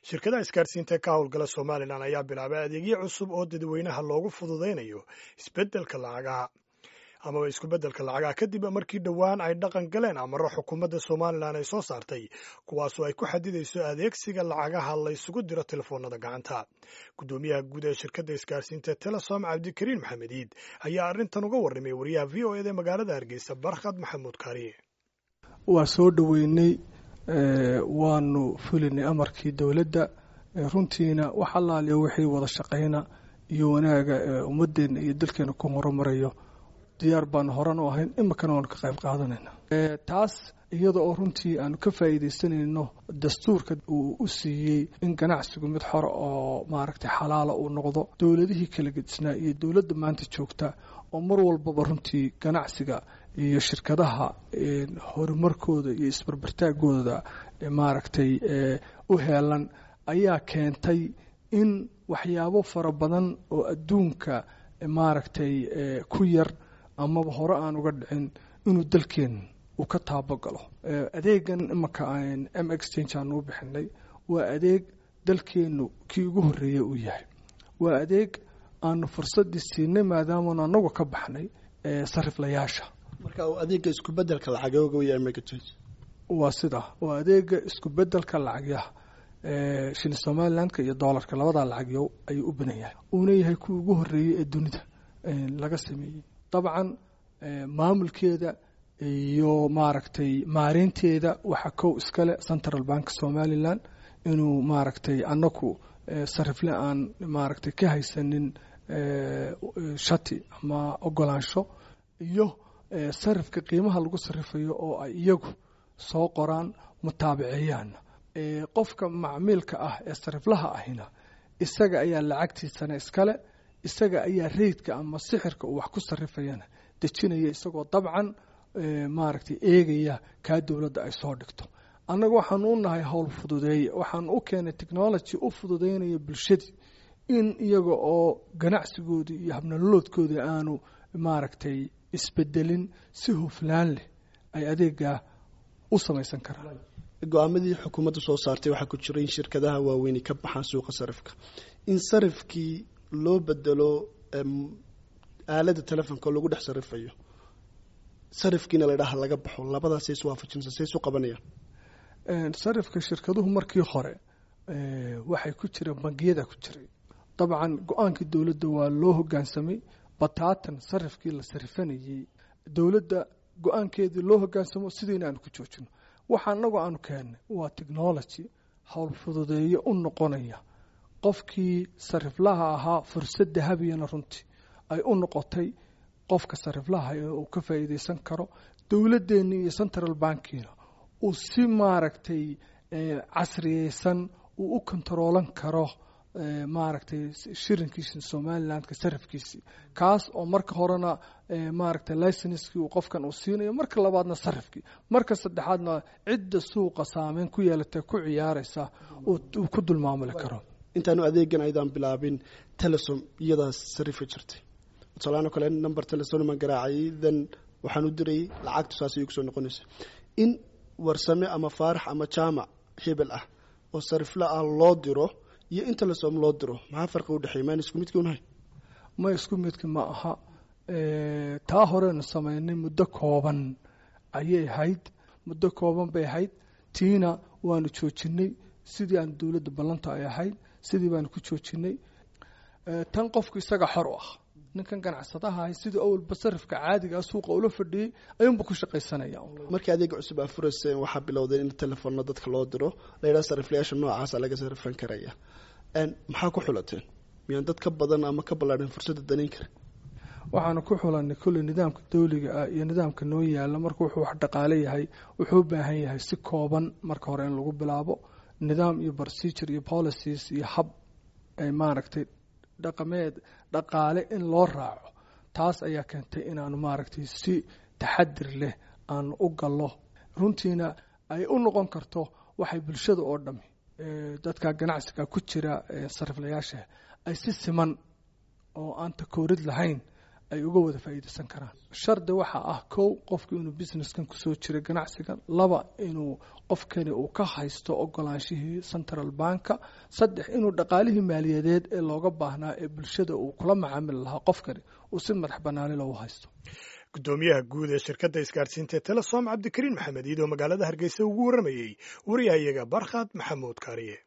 shirkadaha isgaarsiinta ka howlgala somalilan ayaa bilaabay adeegyo cusub oo dadweynaha loogu fududaynayo isbeddelka lacagaha amaba isku-beddelka lacagaha kadib markii dhowaan ay dhaqan galeen amaro xukuumadda somalilan ay soo saartay kuwaasoo ay ku xadidayso adeegsiga lacagaha laysugu diro telefoonada gacanta guddoomiyaha guud ee shirkadda isgaarsiinta telesom cabdikariin maxamed iid ayaa arrintan uga warramay wariyaha v o eda magaalada hargeysa barkhad maxamuud kaariye waa soo dhoweynay waanu fulinay amarkii dowladda runtiina wax allaaliya wixii wada shaqayna iyo wanaaga ummadeenna iyo dalkeena ku horumarayo diyaar baanu horan u ahayn iminkana waanu ka qayb qaadanayna taas iyada oo runtii aanu ka faa'iidaysanayno dastuurka uu u siiyey in ganacsigu mid xor oo maaragtay xalaala uu noqdo dowladihii kala gedisnaa iyo dowladda maanta joogta oo mar walbaba runtii ganacsiga iyo shirkadaha horumarkooda iyo isbarbartaagooda maaragtay u heelan ayaa keentay in waxyaabo fara badan oo adduunka maaragtay ku yar amaba hore aan uga dhicin inuu dalkeen uu ka taabagalo adeegan imanka m exchange aanu u bixinay waa adeeg dalkeennu kii ugu horreeyey uu yahay waa adeeg aanu fursaddii siinay maadaamanu anagu ka baxnay sariflayaasha marka adeega isku-bedelka lacagooga waya m exchange waa sida waa adeega isku-bedelka lacagyaha shilin somalilandka iyo doolarka labadaa lacagyow ayuu u badan yahay uuna yahay kuwii ugu horreeyey ee dunida laga sameeyey dabcan maamulkeeda iyo maaragtay maareynteeda waxaa kow iskale central bank somalilan inuu maaragtay annaku sarifle aan maaragtay ka haysanin shati ama ogolaansho iyo sarifka qiimaha lagu sarifayo oo ay iyagu soo qoraan mutaabiceeyaana qofka macmiilka ah ee sariflaha ahina isaga ayaa lacagtiisana iskale isaga ayaa reydka ama sixirka uu wax ku sarifayana dejinaya isagoo dabcan maaragtay eegaya kaa dowladda ay soo dhigto annaga waxaanu u nahay howl fududeeye waxaanu u keenay technology u fududeynaya bulshadii in iyaga oo ganacsigoodii iyo habnololoodkoodii aanu maaragtay isbedelin si huflaan leh ay adeegaa u samaysan karaan go-aamadii xukuumadda soo saartay waxaa ku jira in shirkadaha waaweyni ka baxaan suuqa sarifka in sarifkii loo bedelo aalada telefonka lagu dhex sarifayo sarifkiina la dhaha laga baxo labadaas iswaafajinsa say isu qabanayaan sarifka shirkaduhu markii hore waxay ku jireen bangiyada ku jiray dabcan go-aankii dowladda waa loo hogaansamay bataatan sarifkii la sarifanayey dowladda go-aankeedii loo hogaansamo sidiina aanu ku joojino waxa anagu aanu keennay waa technology howl fududeeye u noqonaya qofkii sariflaha ahaa fursad dahabiyana runtii ay u noqotay qofka sariflaha uu ka faa'iidaysan karo dowladdeennii iyo central bankiina uu si maaragtay casriyeysan uu u kontaroolan karo maaragtay shirinkiisi somalilandka sarifkiisii kaas oo marka horena maaragtay licenskii uu qofkan uu siinayo marka labaadna sarifkii marka saddexaadna cidda suuqa saameyn ku yeelatay ku ciyaaraysa uu ku dulmaamuli karo intaanu adeegan aydaan bilaabin telesom iyadaas sarifa jirtay tusaalaano kale number telesoman garaacay then waxaan u dirayay lacagtu saas ayay kusoo noqonaysa in warsame ama faarax ama jaamac hebel ah oo sarifla ah loo diro iyo in telesom loo diro maxaa farqi udhexeeya maan isku midki unahay ma isku midki ma aha taa horeenu samaynay muddo kooban ayay ahayd muddo kooban bay ahayd tiina waanu joojinay sidii aan dowladda ballanta ay ahayd sidii baanu ku joojinay tan qofku isaga xor u ah ninkan ganacsadaha ahay sidii awalba sarifka caadigaa suuqa ula fadhiyey ayuunba ku shaqaysanaya markii adeega cusub aa furayseen waxaa bilowdeen in telefoonna dadka loo diro layidhaha sariflayaasha noocaasa laga sarifan karaya maxaa ku xulateen miyaan dad ka badan ama ka ballaadhan fursadda danayn kara waxaanu ku xulanay kulley nidaamka dawliga ah iyo nidaamka noo yaala marka wuxuu wax dhaqaale yahay wuxuu u baahan yahay si kooban marka hore in lagu bilaabo nidaam iyo procedure iyo policies iyo hab ay maaragtay dhaqameed dhaqaale in loo raaco taas ayaa keentay inaanu maaragtay si taxadir leh aanu u gallo runtiina ay u noqon karto waxay bulshada oo dhami dadka ganacsiga ku jira sariflayaasha ay si siman oo aan takoorid lahayn ay uga wada faa'iidaysan karaan shardi waxaa ah kow qofku inuu businesskan kusoo jira ganacsigan laba inuu qofkani uu ka haysto ogolaanshihii central banka saddex inuu dhaqaalihii maaliyadeed ee looga baahnaa ee bulshada uu kula macaamili lahaa qofkani uu si madax banaani loogu haysto gudoomiyaha guud ee shirkadda isgaadhsiinta ee telesom cabdikariin maxamed iidoo magaalada hargeysa ugu warramayey wariyahayaga barkhad maxamuud kaariye